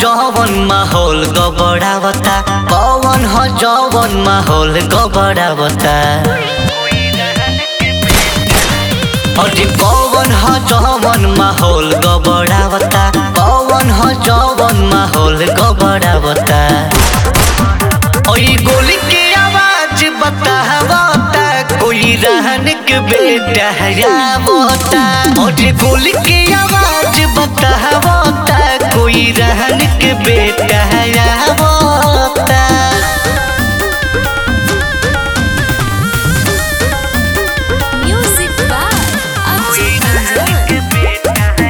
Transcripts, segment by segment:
जवन माहौल गबड़ावता कौन ह जवन माहौल गबड़ावता अरे कौन ह जवन माहौल गबड़ावता कौन ह जवन माहौल गबड़ावता ओई गोली के आवाज बतावता कोई रहन के बेटा हयावता ओए गोली के आवाज बतावता कोई रहन के बेटा हयावता Music by Abdul Manzur.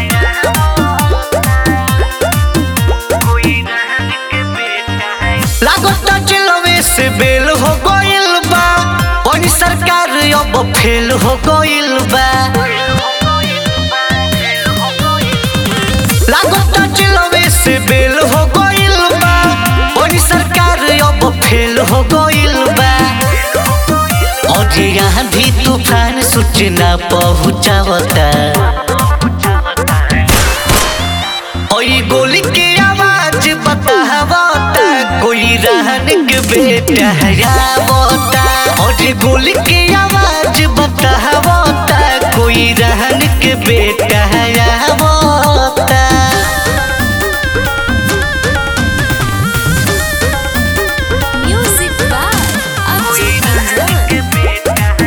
लागता चिलवे से बेल हो गइल बा पानी सरकार अब फेल हो गइल बा लागता चिलवे से बेल हो गइल बा पानी सरकार अब फेल हो गइल बा और यहाँ भी तूफान सूचना पहुँचावता ओई गोली के आवाज बतावता कोई रहन के बेटा हयावता और गोली के आवाज बतावता कोई रहन के बेटा हयावता Music by Abdul Manzur.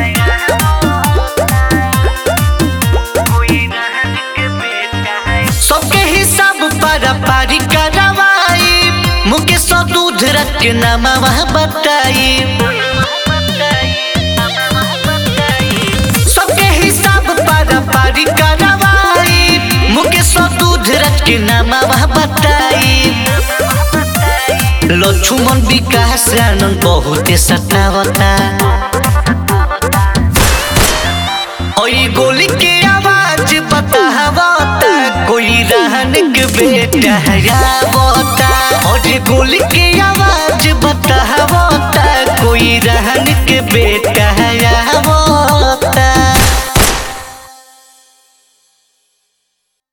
सबके हिसाब पारा पारी करवाई मुकेश दूध रख नामा वहाँ बताई सबके हिसाब पारा पारी करवाई मुकेश दूध रख नामा वहाँ बताई लक्ष्मण विकास आनंद बहुत सतावता ओई गोली के आवाज बतावता कोई रहन के बेटा हयावता और गोली के आवाज बतावता कोई रहन के बेटा हयावता